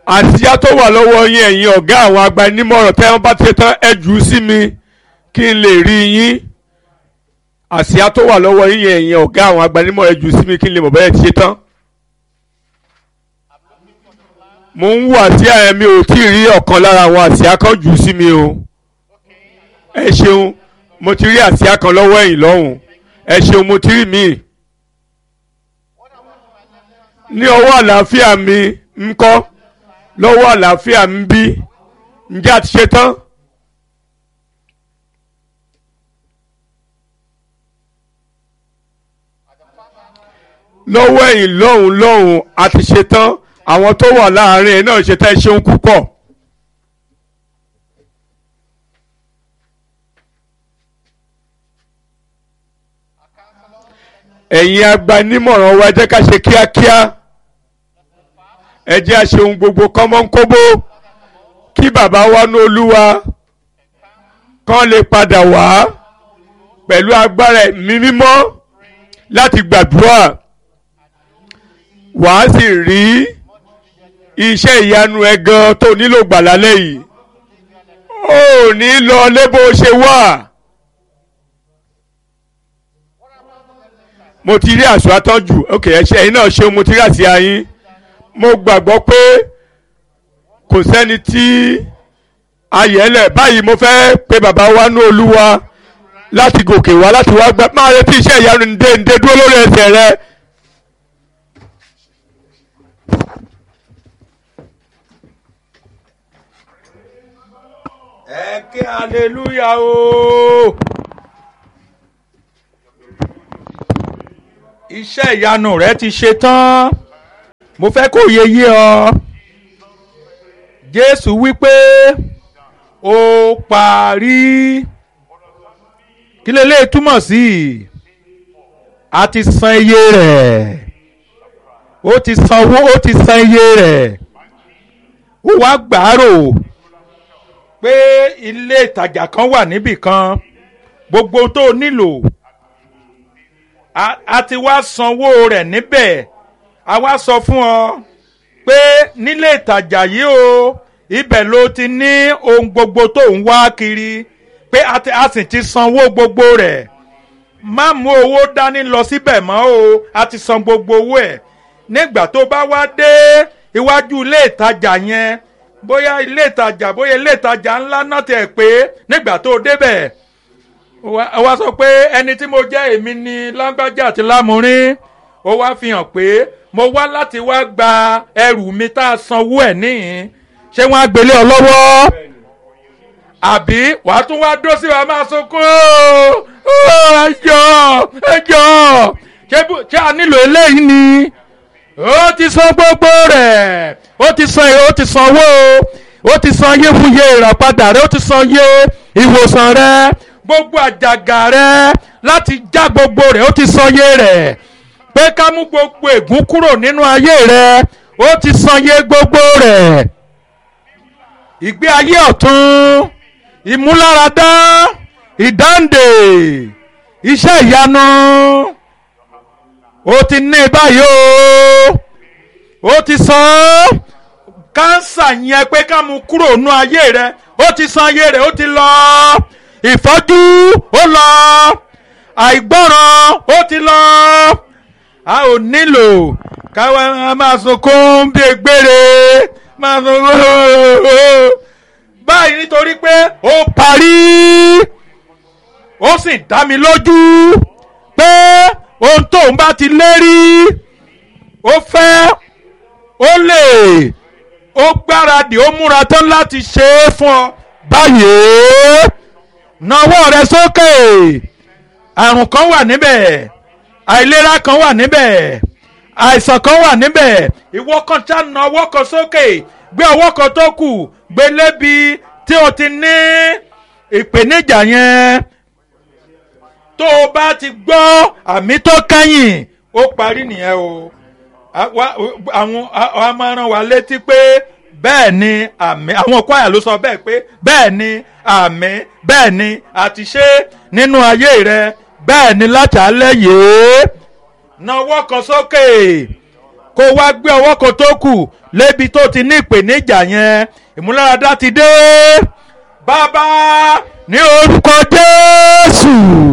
àsíá tó wà lọ́wọ́ yín ẹ̀yin ọ̀gá àwọn agbanímọ̀ràn tẹ́ wọ́n bá ti ṣe tán ẹ jù ú sí mi kí n lè rí yín àsíá tó wà lọ́wọ́ yín ẹ̀yin ọ̀gá àwọn agbanímọ̀ràn ẹ jù ú sí mi kí n lè mọ̀ bẹ́ẹ̀ ti ṣe tán. mo ń wo àsíá yẹn mi ò tí ì rí ọ̀kan lára àwọn àsíá kan jù ú sí mi o ẹ ṣeun mo ti rí àsíá kan lọ́wọ́ ẹ̀yìn lọ́hùn ẹ ṣeun mo ti rí míì ní ọwọ́ àlàáfíà mi ń kọ́ lọ́wọ́ àlàáfíà ń bí ǹjẹ́ àti ṣe tán. lọ́wọ́ ẹ̀yìn lọ́hùn lọ́hùn àti ṣe tán àwọn tó wà láàárín ẹ̀ náà ṣe tán ẹ ṣeun púpọ̀. ẹ̀yin agbanímọ̀ràn wa ẹ jẹ́ ká ṣe kíákíá ẹ jẹ́ a ṣe ohun gbogbo kọ́mọ́nkóbó kí bàbá wa ní olúwa kán lè padà wá pẹ̀lú agbára ẹ̀mí mímọ́ láti gbàdúrà wàá sì rí iṣẹ́ ìyanu ẹ gan tó nílò gbà lálẹ́ yìí ó ní lọ lé bó ṣe wà. mo ti rí àṣọ àtọ́jú ok ẹ̀ṣẹ̀ yìí náà ṣeun mo ti rí àṣìá yín mo gbàgbọ́ pé kò sẹ́ni tí ayẹ̀lẹ̀ báyìí mo fẹ́ pe bàbá wa ní olúwa láti gòkè wá láti wá gbà máa retí iṣẹ́ ìyanu ǹdẹ ǹdẹ dúró lórí ẹsẹ̀ rẹ. ẹ ké hallelujah o. iṣẹ́ ìyanu rẹ ti ṣe tán mo fẹ́ kó yé yé ọ jésù wípé ó parí kí lè lè túmọ̀ sí a ti san iye rẹ̀ ó ti sanwó ó ti san iye rẹ̀ ó wá gbàárò pé ilé ìtajà kan wà níbì kan gbogbo tó nílò a ti wá sanwó rẹ̀ níbẹ̀ a wá sọ fún ọ pé nílé ìtajà yìí o ibẹ̀ ló ti ní ohun gbogbo tó ń wá kiri pé a sì ti sanwó gbogbo rẹ̀ má mú owó dání lọ síbẹ̀ mọ́ o a ti san gbogbo owó ẹ̀ nígbà tó bá wá dé iwájú ilé ìtajà yẹn bóyá ilé ìtajà bóyá ilé ìtajà ńlá náà tẹ̀ pé nígbà tó débẹ̀ ó wá sọ pé ẹni tí mo jẹ́ èmi ni lágbájá àti lámúrín ó wá fi hàn pé mo wá láti wá gba ẹrù mi tá a sanwó ẹ̀ níhìn ṣé wọ́n á gbélé ọ lọ́wọ́ àbí wàá tún wá dó sí wa máa sunkún ẹjọ́ ẹjọ́ ṣé a nílò eléyìí ni ó ti san gbogbo rẹ̀ ó ti san ó ti sanwó ó ti san iye fún iye ìràpadà rẹ̀ ó ti san iye ìwòsàn rẹ̀ gbogbo àjàgà rẹ láti já gbogbo rẹ ó ti sọyé rẹ pé ká mú gbogbo ègún kúrò nínú ayé rẹ ó ti sọyé gbogbo rẹ ìgbé ayé ọ̀tún ìmúláradá ìdáǹdè iṣẹ́ ìyanu ó ti ní báyìí o ó ti san kánsà yẹn pé ká mú kúrò nínú ayé rẹ ó ti san ayé rẹ ó ti lọ ìfọ́jú ó lọ àìgbọ́ràn ó ti lọ a ò nílò káwa máa sunkún bí egbére máa sunkún báyìí nítorí pé ó parí ó sì dá mi lójú pé ohun tóun bá ti lérí ó fẹ́ ó lè ó gbáradì ó múra tán láti ṣe é fún ọ báyìí nawọ́ rẹ sókè àrùn kan wà níbẹ̀ àìlera kan wà níbẹ̀ àìsàn kan wà níbẹ̀ ìwọ kan ṣá na ọwọ́ kan sókè gbé ọwọ́ kan tó kù gbé lébi tí o ti ní ìpèníjà yẹn tó o bá ti gbọ́ àmì tó kẹ́yìn ó parí nìyẹn o àwọn a máa rán wa létí pé bẹ́ẹ̀ ni àmì àwọn kwaya ló sọ bẹ́ẹ̀ pé bẹ́ẹ̀ ni àmì bẹ́ẹ̀ ni àti ṣe nínú ayé rẹ bẹ́ẹ̀ ni láti alẹ́ yìí nawọ́ kan sókè kó o wá gbé ọwọ́ kan tó kù lébi tó ti ní ìpèníjà yẹn ìmúláradá ti dé bàbá ní orúkọ jésù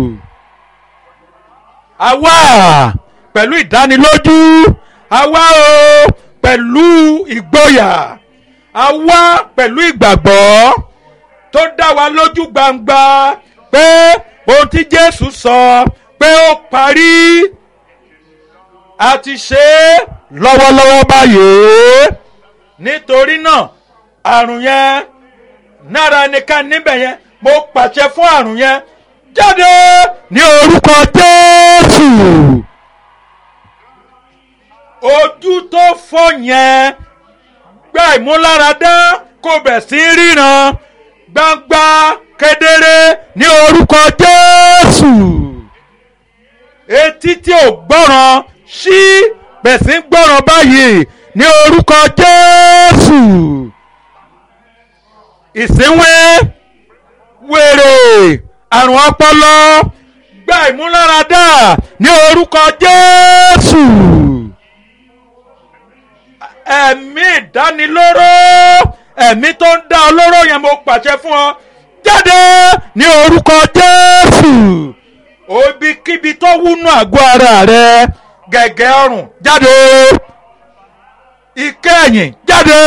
àwa pẹ̀lú ìdánilójú àwa o pẹ̀lú ìgboyà àwa pẹ̀lú ìgbàgbọ́ tó dá wa lójú gbangba pé ohun tí jésù sọ pé ó parí a ti ṣe é lọ́wọ́lọ́wọ́ báyìí nítorí náà àrùn yẹn nára ẹnìkan níbẹ̀ yẹn mo pàṣẹ fún àrùn yẹn jáde ní orúkọ jésù ojú tó fọ́ yẹn gba ìmúláradá kó bẹ̀ sí ríran gbangba kedere ní orúkọ jésù etí tí ò gbọ́ràn ṣí bẹ̀ sí gbọ́ràn báyìí ní orúkọ jésù ìsínwé wèrè àrùn ọpọlọ gba ìmúláradá ní orúkọ jésù ẹ̀mí ìdánilóró ẹ̀mí tó ń dá olóró yẹn mo pàṣẹ fún ọ jáde ní orúkọ jésù òbíkíbi tó wúnú àgọ́ ara rẹ gẹ̀gẹ́ ọrùn jáde ìkẹyìn jáde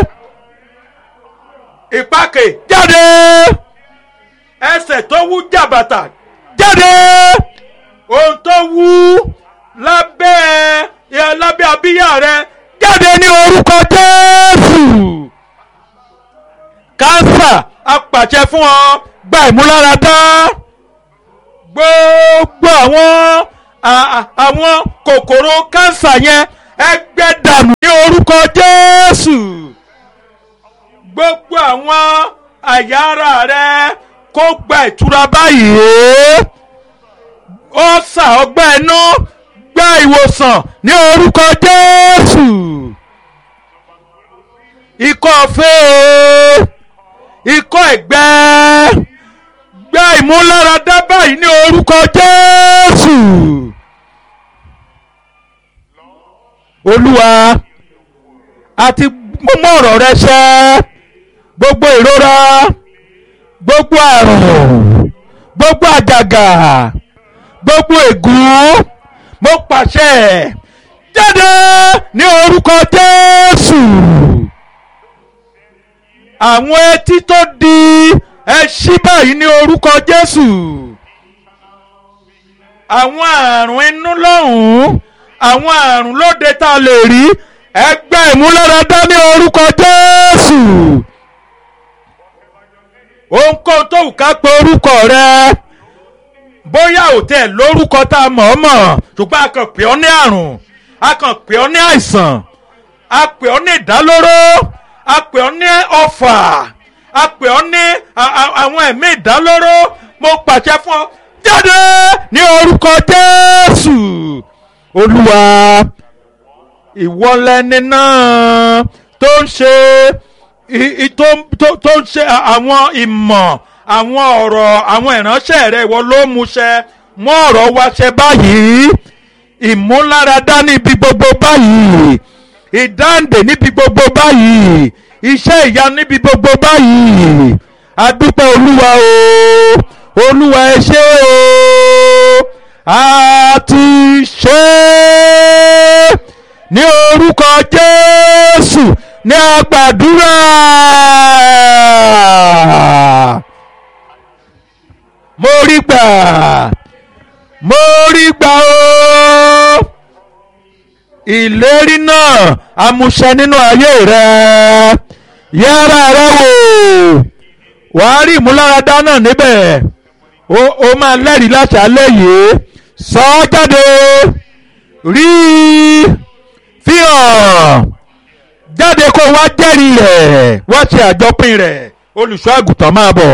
ìpàkè jáde ẹsẹ̀ tó wú jàbàtà jáde ohun tó wú lábẹ́ lábẹ́ abíyá rẹ jáde ní orúkọ jésù kánsà apàṣẹ fún ọ gba ìmúláradá gbogbo àwọn àwọn kòkòrò kánsà yẹn ẹgbẹ́ dànù ní orúkọ jésù gbogbo àwọn àyà ara rẹ kó gba ìtura báyìí ó sà ọgbẹ́ inú gba ìwòsàn ní orúkọ jésù ikọ́ fẹ́ ikọ́ ẹ̀gbẹ́ gba ìmúláradá báyìí ní orúkọ jésù olúwa àti mú ọ̀rọ̀ rẹ ṣẹ gbogbo ìrora gbogbo àrùn gbogbo àjàgà gbogbo ègún mo pàṣẹ jáde ní orúkọ jésù àwọn etí tó di ẹ ṣí báyìí ní orúkọ jésù àwọn àrùn inú lọ́hùn-ún àwọn àrùn lóde tá a lè rí ẹgbẹ́ ìmúláradá ní orúkọ jésù ohunkóhun tó wù ká pe orúkọ rẹ bóyá ò tẹ̀ lórúkọ tá a mọ̀ ọ́ mọ̀ ṣùgbọ́n a kàn pè ọ́ ní àrùn a kàn pè ọ́ ní àìsàn a pè ọ́ ní ìdálóró a pè ọ́ ní ọ̀fà a pè ọ́ ní àwọn ẹ̀mí ìdálóró mo pàṣẹ fún ọ jáde ní orúkọ jésù olúwa ìwọlẹ́ni náà tó ń ṣe tó ń ṣe àwọn ìmọ̀ àwọn ọ̀rọ̀ àwọn ìránṣẹ́ rẹ̀ ìwọ ló múṣẹ mọ́ ọ̀rọ̀ wa ṣẹ báyìí ìmúláradá níbi gbogbo báyìí ìdáǹdè níbi gbogbo báyìí iṣẹ́ ìyá níbi gbogbo báyìí adúpẹ́ olúwa o olúwa ẹ ṣé o a ti ṣe é ní orúkọ jésù ní agbàdúrà mo rí gbà mo rí gbà o ìlérí náà amúṣẹ nínú ayé rẹ yára rẹ wò wàá rí ìmúláradá náà níbẹ̀ ó máa lẹ́rìí láti alẹ́ yìí sọ ọ́ jáde rí fi hàn jáde kó wá jẹ́rìí rẹ̀ wá ṣe àjọpín rẹ̀ olùṣọ́ àgùntàn máa bọ̀.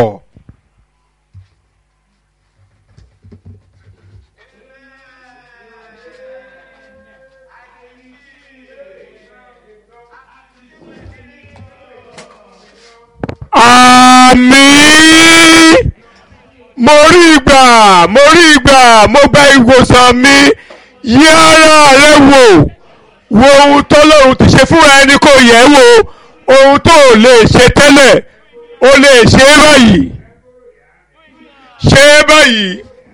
àmín mo rí ìgbà mo rí ìgbà mo gba ìwòsàn mi yí ara rẹ wò wo ohun tọ́lọ́run ti ṣe fúnra ẹni kò yẹ̀ wò ohun tó o lè ṣe tẹ́lẹ̀ o lè ṣe é báyìí ṣe é báyìí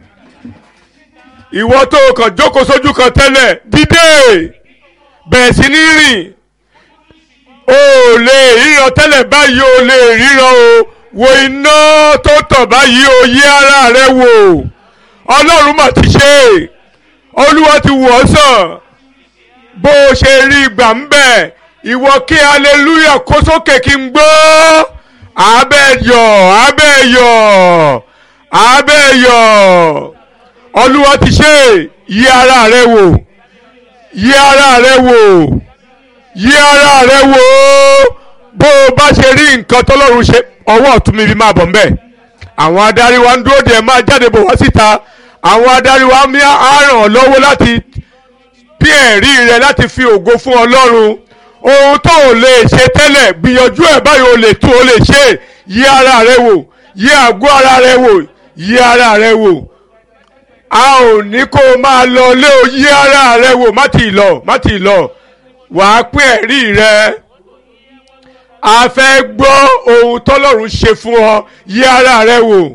ìwọ tó o kàn jókòó sójú kan tẹ́lẹ̀ dídé bẹ̀rẹ̀ sí ní rìn o ò lè ríran tẹ́lẹ̀ báyìí o lè ríran o wo iná tó tàn báyìí o yí ara rẹ wò ọlọ́run mà ti ṣe é olúwa ti wọ̀ ọ́ sàn bó o ṣe rí ìgbà ń bẹ̀ ìwọ kí hallelujah kó sókè kí n gbọ́ abẹ́yọ̀ abẹ́yọ̀ abẹ́yọ̀ olúwa ti ṣe é yí ara rẹ wò yí ara rẹ wò yí ara rẹ wò bó o bá ṣe rí nǹkan tọ́lọ́run ṣe ọwọ́ ọ̀tún mi fi máa bọ̀ ńbẹ̀ àwọn adarí wa ń dúró de ẹ̀ máa jáde bọ̀ wá síta àwọn adarí wa mi á ràn ọ́ lọ́wọ́ láti bí ẹ̀rí rẹ láti fi ògo fún ọlọ́run ohun tó o lè ṣe tẹ́lẹ̀ gbìyànjú ẹ̀ báyìí o lè tún o lè ṣe yí ara rẹ wò yí àgọ́ ara rẹ wò yí ara rẹ wò a ò ní kó o máa lọ lé o yí ara rẹ wò má tì í lọ má tì í lọ wàá pín ẹ̀rí rẹ a fẹ́ gbọ́ ohun tọ́lọ́run ṣe fún ọ yí ara rẹ wò.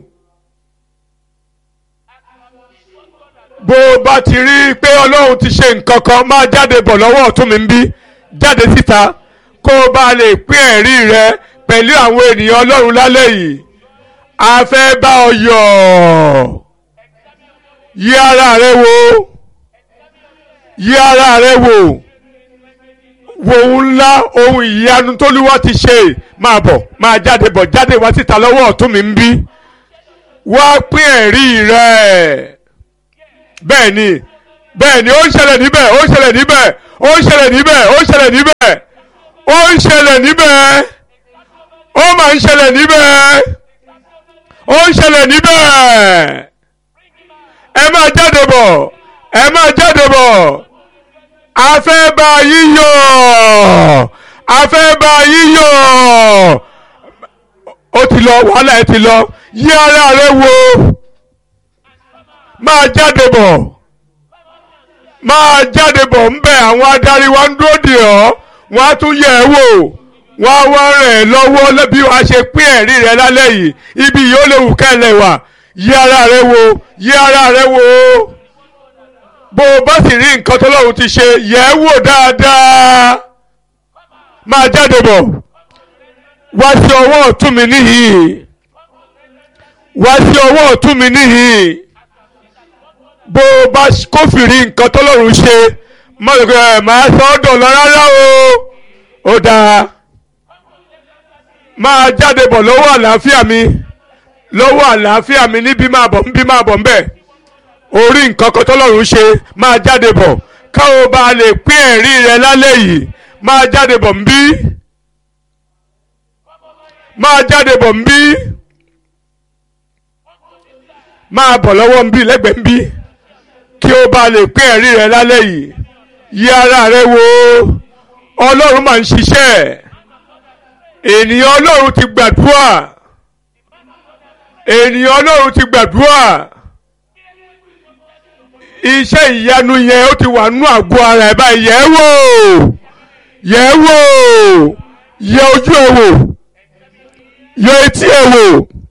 bó o bá ti rí i pé ọlọ́run ti ṣe nǹkan kan máa jáde bọ̀ lọ́wọ́ ọ̀tún mi ń bí jáde síta kó o bá lè pín ẹ̀rí rẹ pẹ̀lú àwọn ènìyàn ọlọ́run lálẹ́ yìí a fẹ́ bá ọ yọ̀ yí ara rẹ wò yí ara rẹ wò wo ohun ńlá ohun ìyanu tólúwa ti ṣe máa bọ̀ máa jáde bọ̀ jáde wá síta lọ́wọ́ ọ̀tún mi ń bí wá pín ẹ̀rí rẹ bẹ́ẹ̀ ni bẹ́ẹ̀ ni ó ń ṣẹlẹ̀ níbẹ̀ ó ń ṣẹlẹ̀ níbẹ̀ ó ń ṣẹlẹ̀ níbẹ̀ ó ń ṣẹlẹ̀ níbẹ̀ ó ń ṣẹlẹ̀ níbẹ̀ ó máa ń ṣẹlẹ̀ níbẹ̀ ó ń ṣẹlẹ̀ níbẹ̀ ẹ máa jáde bọ̀ ẹ máa jáde bọ̀ a fẹ́ bá yíyọ̀ a fẹ́ bá yíyọ̀ ó ti lọ wàhálà ẹ ti lọ yí ara rẹ wò máa jáde bọ̀ máa jáde bọ̀ ń bẹ̀ àwọn adarí wa ń dúró dè ọ́ wọ́n á tún yẹ̀ ẹ́ wò wọ́n á wá rẹ̀ ẹ́ lọ́wọ́ bí wàá ṣe pín ẹ̀rí rẹ lálẹ́ yìí ibi yìí ó lè wù kẹ́lẹ̀ wà yí ara rẹ wò yí ara rẹ wò bó o bá sì rí nǹkan tọ́lọ́run ti ṣe yẹ̀ ẹ́ wò dáadáa máa jáde bọ̀ wá sí ọwọ́ ọ̀tún mi níhìn wá sí ọwọ́ ọ̀tún mi níhìn bó o bá kófìrí nǹkan tọ́lọ́run ṣe máa sọ ọ́ dọ̀lọ́ rárá o ó dáa máa jáde bọ̀ lọ́wọ́ àlàáfíà mi lọ́wọ́ àlàáfíà mi níbí máa bọ̀ níbí máa bọ̀ ńbẹ̀ orí nǹkan kan tọ́lọ́run ṣe máa jáde bọ̀ káwọn bá lè pín ẹ̀rí rẹ lálẹ́ yìí máa jáde bọ̀ ńbí máa jáde bọ̀ ńbí máa bọ̀ lọ́wọ́ ńbí lẹ́gbẹ̀ẹ́ ńbí kí o bá lè pín ẹ̀rí rẹ lálẹ́ yìí yí ara rẹ wò ọlọ́run máa ń ṣiṣẹ́ ènìyàn ọlọ́run ti gbàdúrà ènìyàn ọlọ́run ti gbàdúrà iṣẹ́ ìyanu yẹn ó ti wà nú àgọ́ ara ẹ̀ báyìí yẹ̀ ẹ́ wò yẹ̀ ẹ́ wò yẹ ojú ẹ̀ wò yẹ etí ẹ̀ wò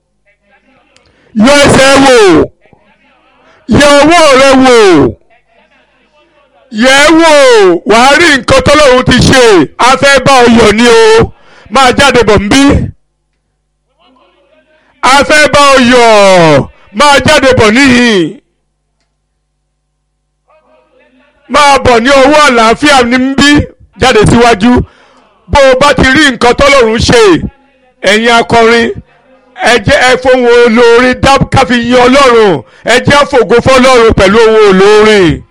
yẹ ẹsẹ̀ ẹ̀ wò yẹ ọwọ́ rẹ wò yẹ ẹ́ wò wàá rí nǹkan tọ́lọ́run ti ṣe a fẹ́ bá ọ yọ̀ ni o máa jáde bọ̀ nbí a fẹ́ bá ọ yọ̀ máa jáde bọ̀ níhìn máa bọ̀ ní ọwọ́ àlàáfíà níbí jáde síwájú bó o bá ti rí nǹkan tọ́lọ́run ṣe ẹ̀yin akọrin ẹ jẹ́ ẹ fohùn olórin káfí yin ọlọ́run ẹ jẹ́ àfògo fọlọ́run pẹ̀lú ohun olórin.